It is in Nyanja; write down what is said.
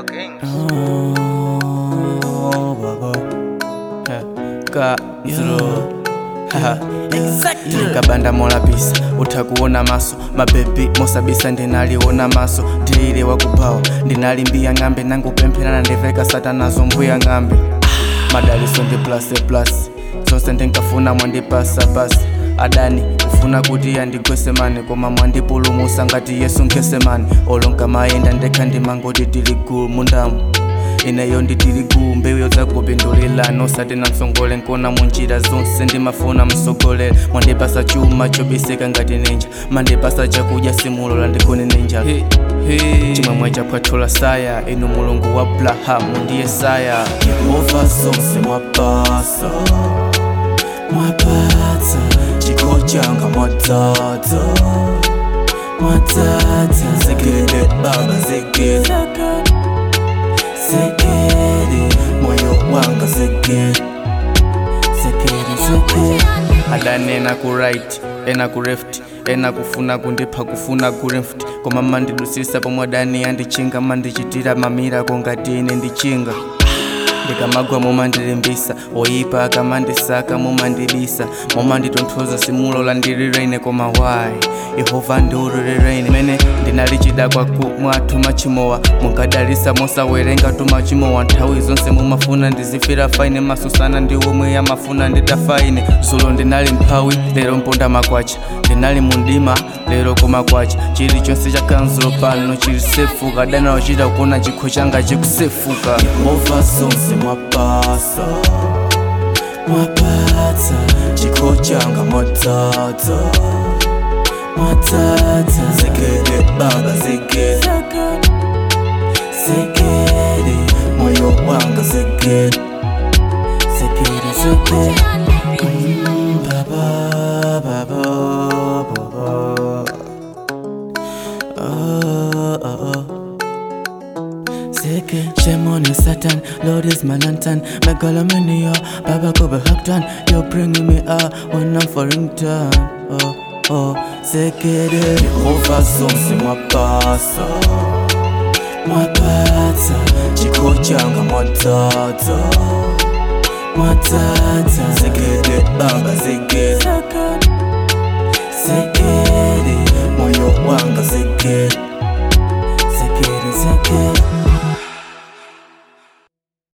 Oh, baba. Ha, Ka zero. Haha. ndikabanda molapisa utha kuona maso mabebi mosabisa ndinaliona maso ndilile wakubawa ndinalimbiya ng'ambe nangupempherana ndiveka satanazo mbuya ng'ambe madaliso ndi plase plus zonse ndinkafuna mwandipasa basi adani kufuna kuti yandigwese mani koma mwandipulumusa ngati yesu nkesemani olonka mayenda ndekha ndimangoti tili gulu mundamu ineyo nditili gulu mbewu zakupindulilani osati namsongole nkona munjira zonse ndimafuna msogolere mwandipasa chuma chobisika ngati ninja mandipasa chakudya simulola ndikuni ninja hey, hey. chimwemwe chaphwatula saya inu mulungu wa abrahamu ndiye saya yehova zonse mwapasa mwapatsa chikho changa mwadzadza mwadzadza zegede baba zegede zegede moyo wanga zegede zegede zegede adanena ku right ena ku left ena kufuna kundipha kufuna ku left koma mandidusisa pomwe adani andichinga mandichitira mamirako ngati ine ndichinga ndikamagwa mumandilimbisa oyipa akamandisaka mumandibisa mumanditonthoza simulola ndilire ine koma wayi yehova ndiululire ine mene ndinalichida kwaku mwathu machimowa munkadalisa mosawerenga tu machimowa nthawi zonse mumafuna ndizifira faine masusana ndi omwe yamafuna nditafaine zulo ndinali mphawi lero mponda makwacha ndinali mundima lero koma kwacha chilichonse cha kanzulo pano chili sefu kadana wachita kuona chikho changa chikusefuka yehova zonse mwapasa mwapatsa chikho changa mwadzadza mwadzadza zegede baba zegede zegede moyo wanga zegede zegede zegede Mm, baba baba baba oh, oh, oh. Seke, shame on you, Satan. Lord is my lantern. Megalomania, Baba Kobe Haktan. You're bringing me up when I'm falling down. Oh, oh, Sekede. Yehova zonse mwapasa. Mwapatsa, chikho changa mwadzadza. Mwadzadza, Sekede, Baba Sekede. Sekede, moyo wanga Sekede. Sekede, Sekede.